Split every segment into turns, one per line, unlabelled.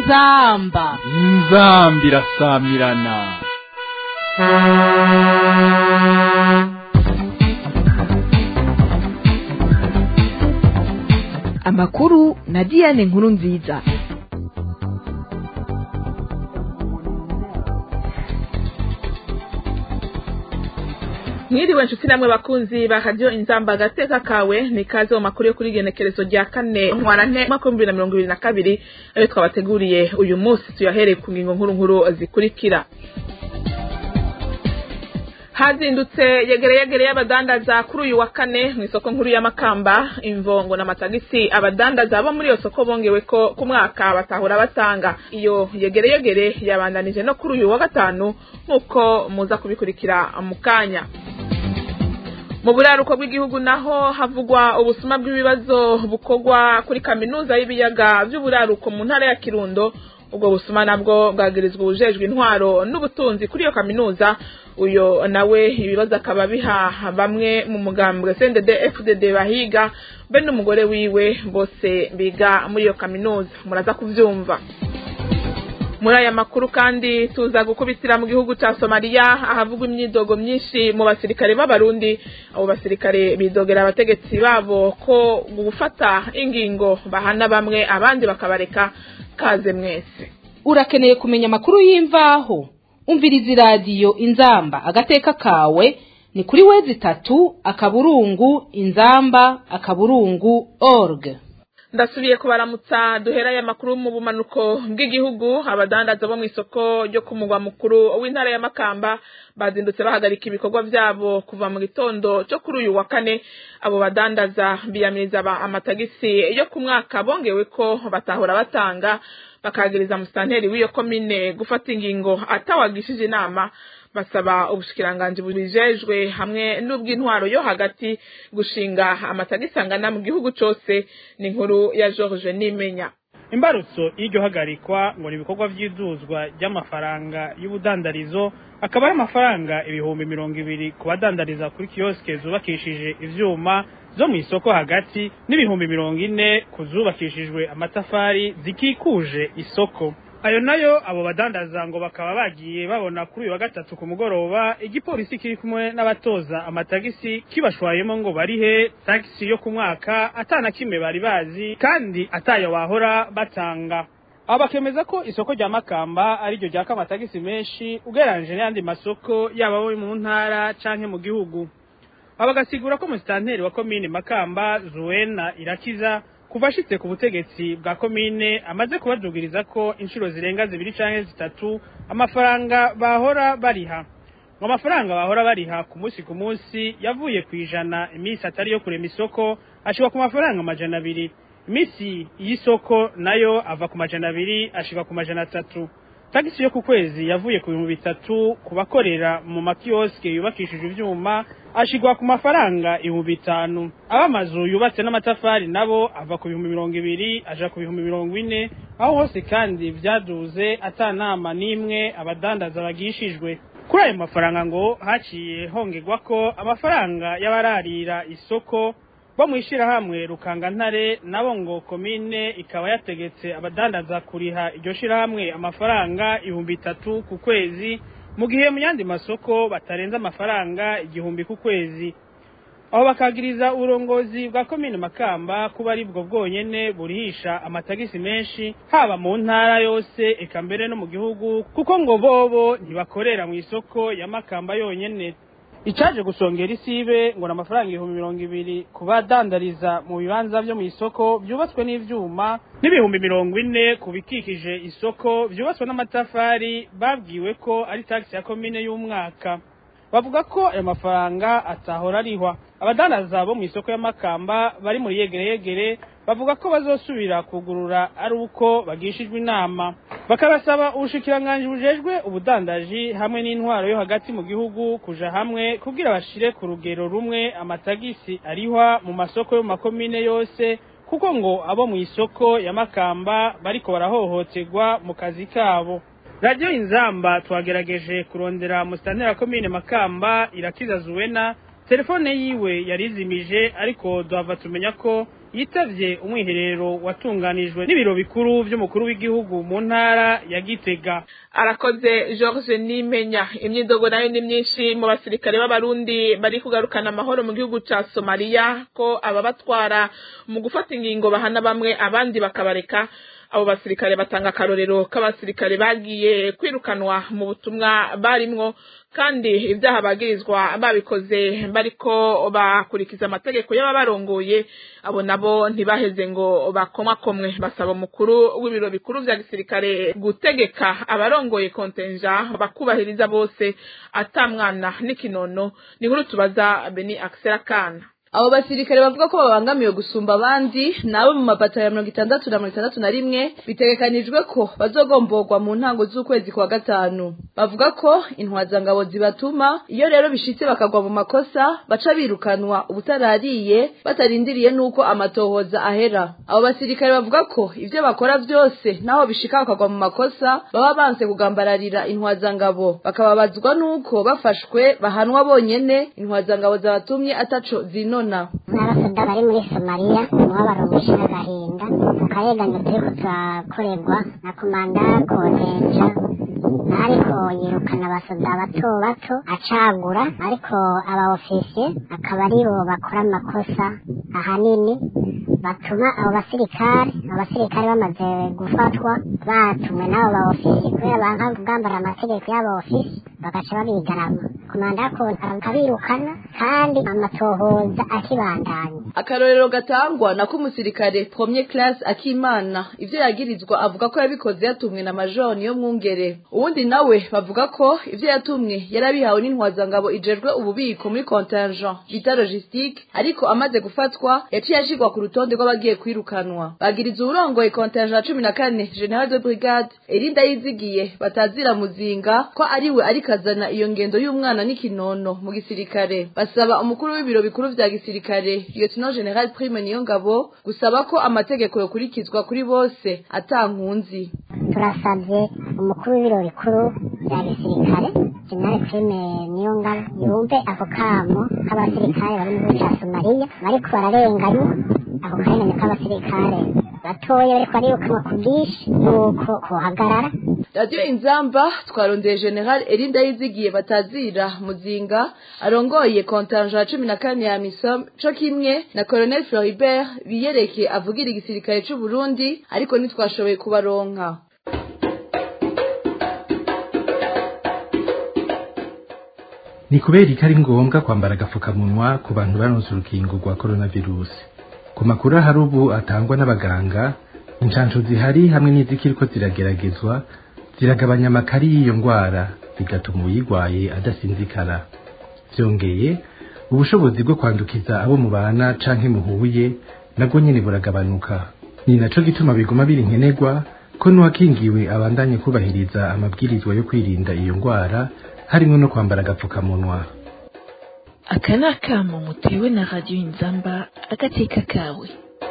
inzamba
inzambi irasamirana
amakuru na diane nkuru nziza
mwiriwe nshuti namwe bakunzi ba radiyo inzamba agateka kawe ni kaze mu makuru yo kuri genekerezo rya kane ntwarante mwaka w'ibihumbi bibiri na mirongo ibiri na kabiri ayo twabateguriye uyu munsi tuyahereye ku ngingo nkuru nkuru zikurikira hazindutse yegere yegere y'abadandaza kuri uyu wa kane mu isoko nkuru y'amakamba imvongo n'amatagisi abadandaza bo muri iyo soko bongewe ko ku mwaka batahura batanga iyo yegere yegere yabandanije no kuri uyu wa gatanu nk'uko muza kubikurikira mu kanya mu buraruko bw'igihugu naho havugwa ubusuma bw'ibibazo bukorwa kuri kaminuza y'ibiyaga by'uburaruko mu ntara ya kirundo ubwo busuma nabwo bwagirizwa ubujejwe intwaro n'ubutunzi kuri iyo kaminuza uyo nawe ibibazo akaba biha bamwe mu mugambwe CNDD FDD bahiga be n'umugore wiwe bose biga muri iyo kaminuza muraza kuvyumva muri aya makuru kandi tuza gukubitira mu gihugu ca Somalia ahavugwa imyidogo myinshi mu basirikare b'abarundi abo basirikare bidogera abategetsi babo ko gufata ingingo bahana bamwe abandi bakabareka kaze mwese
urakeneye kumenya amakuru y'imvaho umviriza iradiyo inzamba agateka kawe ni kuri wezi itatu akaburungu inzamba akaburungu org
ndasubiye kubaramutsa duherayo amakuru mu bumanuko bw'igihugu abadandaza bo mu isoko ryo ku mugwa mukuru w'intara ya makamba bazindutse bahagarika ibikorwa byabo kuva mu gitondo cyo kuri uyu wa kane abo badandaza biyamiriza amatagisi yo ku mwaka bongewe ko batahora batanga bakagiriza musitanteri w'iyo komine gufata ingingo atawagishije inama basaba ubushikiranganji bubijejwe hamwe n'ubw'intwaro yo hagati gushinga amatagisi angana mu gihugu cose ni inkuru ya George Nimenya
imbarutso y'iryo hagarikwa ngo ni ibikorwa vy'iduzwa ry'amafaranga y'ubudandarizo akaba ari amafaranga ibihumbi mirongo ibiri ku badandariza kuri kiyoske zubakishije ivyuma zo mu isoko hagati n'ibihumbi mirongo ine ku zubakishijwe amatafari zikikuje isoko ayo nayo abo badandaza ngo bakaba bagiye babona kuri uyu wa gatatu ku mugoroba igipolisi kiri kumwe n'abatoza amatagisi kibashwayemo ngo barihe tagisi yo ku mwaka atana kimwe bari bazi kandi atayo wahora batanga abo bakemeza ko isoko rya makamba ariryo ryaka amatagisi menshi ugereranyije n'ayandi masoko yaba abo mu ntara canke mu gihugu abo bagasigura ko musitanteri wa komine makamba zuwena irakiza kuva ashitse ku butegetsi bwa komine amaze kubadugiriza ko inshuro zirenga zibiri canke zitatu amafaranga bahora bariha ngo amafaranga bahora bariha ku munsi ku munsi yavuye ku ijana iminsi atari yo kurema isoko ashika ku mafaranga amajana abiri iminsi y'isoko nayo ava ku majana abiri ashika ku majana atatu tagisi yo ku kwezi yavuye ku bihumbi bitatu ku bakorera mu makiyoske yubakishije ivyuma ashigwa ku mafaranga ibihumbi bitanu ab'amazu yubatse n'amatafari nabo ava ku bihumbi mirongo ibiri aja ku bihumbi mirongo ine aho hose kandi vyaduze ata nama n'imwe abadandaza bagishijwe kuri ayo mafaranga ngo haciye hongerwa ko amafaranga y'abararira isoko bo mw'ishirahamwe rukangantare nabo ngo komine ikaba yategetse abadandaza kuriha iryo shirahamwe amafaranga ibihumbi bitatu ku kwezi mu gihe mu yandi masoko batarenza amafaranga igihumbi ku kwezi aho bakagiriza uburongozi bwa komine makamba kuba ari bwo bwonyene burihisha amatagisi menshi haba mu ntara yose eka mbere no mu gihugu kuko ngo bobo ntibakorera mu isoko ya makamba yonyene icaje gusongera isibe ngo n'amafaranga ibihumbi mirongo ibiri ku badandariza mu bibanza vyo mu isoko vyubatswe n'ivyuma n'ibihumbi mirongo ine ku bikikije isoko vyubatswe n'amatafari babwiwe ko ari tagisi ya komine y'umwaka bavuga ko ayo mafaranga atahora arihwa abadandaza bo mu isoko y'amakamba bari muri yegere yegere bavuga ko bazosubira kugurura ari uko bagishijwe inama bakabasaba ubushikiranganji bujejwe ubudandaji hamwe n'intwaro yo hagati mu gihugu kuja hamwe kugira bashire ku rugero rumwe amatagisi arihwa mu masoko yo mu makomine yose kuko ngo abo mu isoko ya makamba bariko barahohoterwa mu kazi kabo radiyo inzamba twagerageje kurondera musitanteri wa komine makamba irakiza zuwena telefone yiwe yarizimije ariko duhava tumenya ko yitavye umwiherero watunganijwe n'ibiro bikuru vy'umukuru w'igihugu mu ntara ya Gitega
arakoze George Nimenya imyidogo nayo ni myinshi mu basirikare b'abarundi bari kugarukana amahoro mu gihugu ca Somalia ko ababatwara mu gufata ingingo bahana bamwe abandi bakabareka abo basirikare batanga akarorero k'abasirikare bagiye kwirukanwa mu butumwa barimwo kandi ibyaha bagirizwa babikoze bariko bakurikiza amategeko y'ababarongoye abo nabo ntibaheze ngo bakomwakomwe basaba umukuru w'ibiro bikuru vya gisirikare gutegeka abarongoye kontenja bakubahiriza bose atamwana n'ikinono ni nkuru tubaza Beni Axel Kana
abo basirikare bavuga ko babangamiwe gusumba abandi nabo mu mabata ya mirongo itandatu na mirongo itandatu na rimwe bitegekanijwe ko bazogomborwa mu ntango z'ukwezi kwa gatanu bavuga ko intwazangabo zibatuma iyo rero bishitse bakagwa mu makosa baca birukanwa ubutarariye batarindiriye n'uko amatohoza ahera abo basirikare bavuga ko ivyo bakora vyose naho bishika bakagwa mu makosa baba banse kugambararira intwazangabo bakababazwa n'uko bafashwe bahanwa bonyene intwazangabo zabatumye ataco zinona
n'abasoda bari muri somaliya umubabaro mwinshi n'agahinda akayeganyo turiko turakorerwa na komanda kodenja ariko yirukana abasoda bato bato acagura ariko aba ofisiye akaba aribo bakora amakosa ahanini batuma abo basirikare abo basirikare bamaze gufatwa batumwe n'abo ba ofisiye kubera banka kugambara amategeko y'abo ofisiye bagaca babigarama komanda akabirukana kandi amatohoza akibandanya
akarorero gatangwa nako umusirikare premier class akimana ivyo yagirizwa avuga ko yabikoze yatumwe na majoni yo mwungere uwundi nawe bavuga ko ivyo yatumwe yarabihawe n'intwazangabo ijejwe ububiko muri contingent bita logistique ariko amaze gufatwa yaciye ashirwa ku rutonde rw'abagiye kwirukanwa bagiriza uwurongoye contingent cumi na kane general de brigade erinda yizigiye batazira muzinga ko ariwe arikazana iyo ngendo y'umwana n'ikinono mu gisirikare basaba umukuru w'ibiro bikuru vya gisirikare lieutenant general prime niyo ngabo gusaba ko amategeko yokurikizwa kuri bose atankunzi
turasabye umukuru w'ibiro bikuru bya gisirikare general prime niyo ngabo yumve ako kamo k'abasirikare bari mu gihugu ca somaliya bariko bararenganywa ako karengane k'abasirikare batoya bariko barirukanwa ku bwinshi nuko kohagarara
radiyo inzamba twarondeye general erinda yizigiye batazira muzinga arongoye kontanja ya cumi na kane ya misom co kimwe na colonel floribert biyereke avugira igisirikare c'u burundi ariko ntitwashoboye kubaronka
ni kubera ko ari ngombwa kwambara agapfukamunwa ku bantu baronse urukingo rwa coronavirusi ku makuru ahari ubu atangwa n'abaganga inshansho zihari hamwe n'izikiriko zirageragezwa ziragabanya amakari y'iyo ndwara bigatuma uyirwaye adasinzikara byongeye ubushobozi bwo kwandukiza abo mubana canke muhuye nabwo nyene buragabanuka ni naco gituma biguma biri nkenerwa ko n'uwakingiwe abandanye kubahiriza amabwirizwa yo kwirinda iyo ndwara harimwo no kwambara agapfukamunwa
aka ni akamo mutewe na radiyo inzamba agateka kawe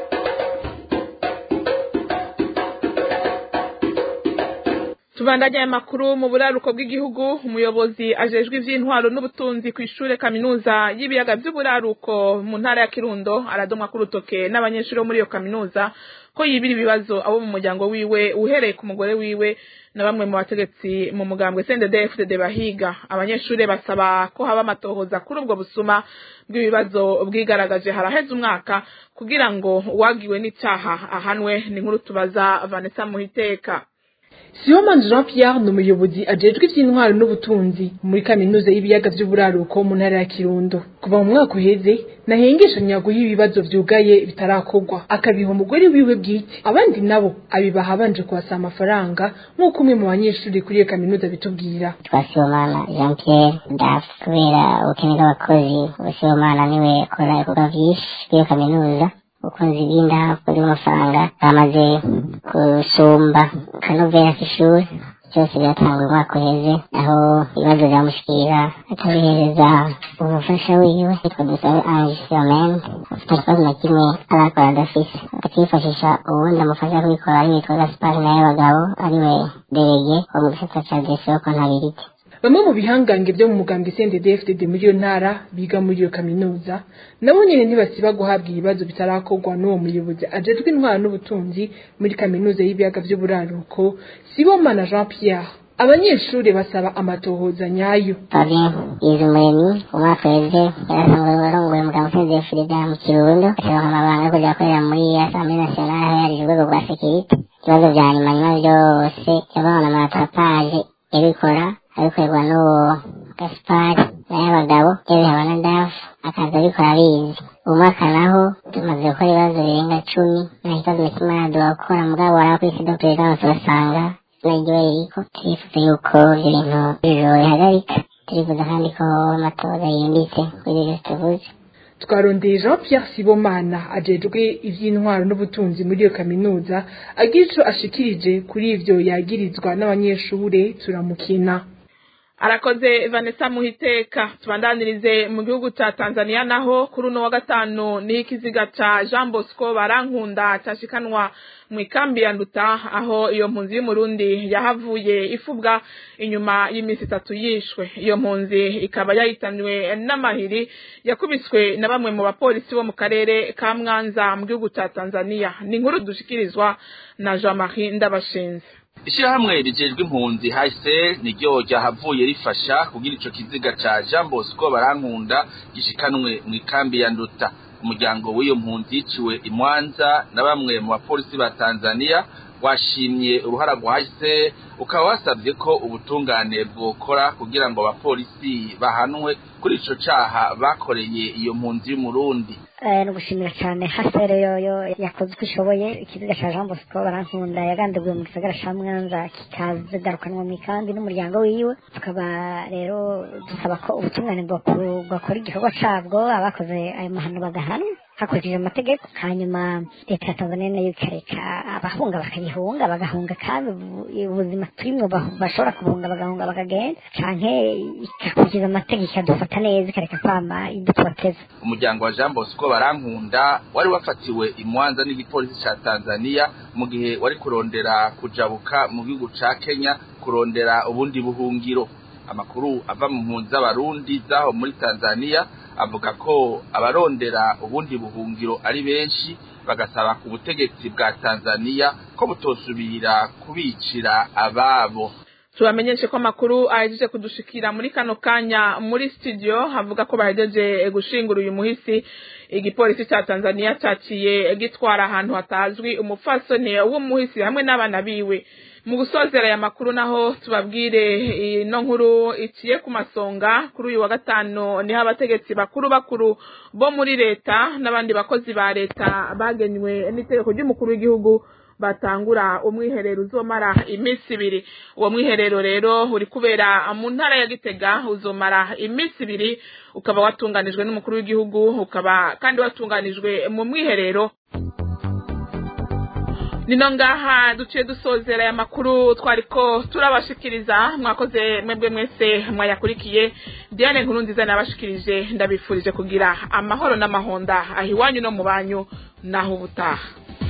tubandanya aya makuru mu buraruko bw'igihugu umuyobozi ajejwe ivy'intwaro n'ubutunzi ku ishure kaminuza y'ibiyaga vy'uburaruko mu ntara ya kirundo aradomwa k'urutoke n'abanyeshuri bo muri iyo kaminuza ko yibira ibibazo abo mu muryango wiwe uhereye ku mugore wiwe na bamwe mu bategetsi mu mugambwe CNDD-FDD bahiga abanyeshuri basaba ko haba amatohoza kuri ubwo busuma bw'ibibazo bwigaragaje haraheze umwaka kugira ngo uwagiwe n'icaha ahanwe ni nkuru tubaza Vanessa Muhiteka
Sibomana Jean Pierre ni umuyobozi ajejwe ivy'intwaro n'ubutunzi muri kaminuza y'ibiyaga vy'uburaruko mu ntara ya Kirundo kuva mu mwaka uheze nahengeshanya guha ibibazo vyugaye bitarakorwa akabiha umugore wiwe bwite abandi nabo abibaha abanje kuhasa amafaranga nk'uko umwe mu banyeshuri kuri iyo kaminuza bitubwira
twasibomana jean pierre ndafu kubera ubukene bw'abakozi ubusibomana niwe akora ibikorwa vyinshi kuri iyo kaminuza ubukunzi bw'inda kuri amafaranga bamaze gusumba kanovera k'ishuri byose byatanguye umwaka uheze aho ibibazo byamushikira atabihereza umufasha wiwe yitwa dusabe ange yomen afite ikibazo na kimwe arakora adafise akifashisha uwundi amufasha kubikora ari witwa gaspari nawe bagabo ariwe derege wo mu gisata ca desiyo kontabirite
bamwe mu bihangange byo mu mugambwe CNDD-FDD muri iyo ntara biga muri iyo kaminuza nabo nyene ntibasiba guhabwa ibibazo bitarakorwa n'uwo muyobozi ajejwe intwara n'ubutunzi muri kaminuza y'ibiyaga vy'uburaruko Sibomana Jean Pierre abanyeshuri basaba amatohoza nyayo
Fabien Izumuremyi umwaka weze yarasanzwe arongoye umuganga ushinzwe Frida mu Kirundo asaba amabanga yo kuja gukorera muri Assemblée Nationale aho yari urwego rwa sekirite ibibazo vya nyuma nyuma vyose yabona amatapage yabikora abikorerwa n'uwo Gaspard n'ay'abagabo y'abihabana dafu akaza abikora abizi uwo mwaka naho tumaze gukora ibibazo birenga cumi nta kibazo na kimwe araduha gukora mugabo waraba kuri sida perezidansi ugasanga naryo ririko turifuza yuko ibyo bintu ijoro rihagarika turifuza kandi ko amatoza yimbitse kuri ibyo byose tuvuze
twarondeye Jean Pierre Sibomana ajejwe ivy'intwaro n'ubutunzi muri iyo kaminuza agira ico ashikirije kuri ivyo yagirizwa n'abanyeshure turamukina
arakoze vanessa muhiteka tubandanirize mu gihugu ca tanzania naho kuri uno wa gatanu niho ikiziga ca jean bosco barankunda cashikanwa mu ikambi ya nduta aho iyo mpunzi y'umurundi yahavuye ifubwa inyuma y'iminsi itatu yishwe iyo mpunzi ikaba yahitanywe n'amahiri yakubiswe na bamwe mu bapolisi bo mu karere ka mwanza mu gihugu ca tanzania ni inkuru dushikirizwa na jean marie ndabashinze
ishirahamwe rijejwe impunzi hase niryo ryahavuye rifasha kugira ico kiziga ca jean bosco barankunda gishikanwe mu ikambi ya nduta umuryango w'iyo mpunzi yiciwe imwanza na bamwe mu bapolisi ba tanzania washimye uruhara rwa hase ukaba wasabye ko ubutungane bwokora kugira ngo abapolisi bahanwe kuri ico caha bakoreye iyo mpunzi y'umurundi
ni ugushimira cyane hasere yoyo yakoze uko ishoboye ikiziga cya jean bosco barankunda yagandaguye mu gisagara cya mwanza kikazigarukanwa mu ikambi n'umuryango wiwe tukaba rero dusaba ko ubutungane bwakora igikorwa cabwo abakoze ayo mahano bagahanwa hakurikije amategeko hanyuma leta ya tanzania nayo ikareka abahunga bakayihunga bagahunga kandi ubuzima turimwo bashobora kubunga bagahunga bakagenda canke igakurikiza amategeko ikadufata neza ikareka kwama idutoteza
umuryango wa jean bosco barankunda wari wafatiwe imwanza n'igipolisi ca tanzania mu gihe wari kurondera kujabuka mu gihugu ca kenya kurondera ubundi buhungiro amakuru ava mu mpunzi z'abarundi zaho muri tanzania avuga ko abarondera ubundi buhungiro ari benshi bagasaba ku butegetsi bwa tanzania ko butosubira kubicira ababo
tubamenyeshe ko amakuru ahejeje kudushikira muri kano kanya muri studio havuga ko bahejeje gushingura uyu muhisi igipolisi ca tanzania caciye gitwara ahantu hatazwi umupfasoni w'umuhisi hamwe n'abana biwe mu gusozera aya makuru naho tubabwire ino nkuru iciye ku masonga kuri uyu wa gatanu niho abategetsi bakuru bakuru bo muri leta n'abandi bakozi ba leta bagenywe n'itegeko ry'umukuru w'igihugu batangura umwiherero uzomara iminsi ibiri uwo mwiherero rero uri kubera mu ntara ya gitega uzomara iminsi ibiri ukaba watunganijwe n'umukuru w'igihugu ukaba kandi watunganijwe mu mwiherero nino ngaha duciye dusozera aya makuru twariko turabashikiriza mwakoze mwebwe mwese mwayakurikiye diane nkuru nziza nabashikirije ndabifurije kugira amahoro n'amahonda aho iwanyu no mu banyu naho ubutaha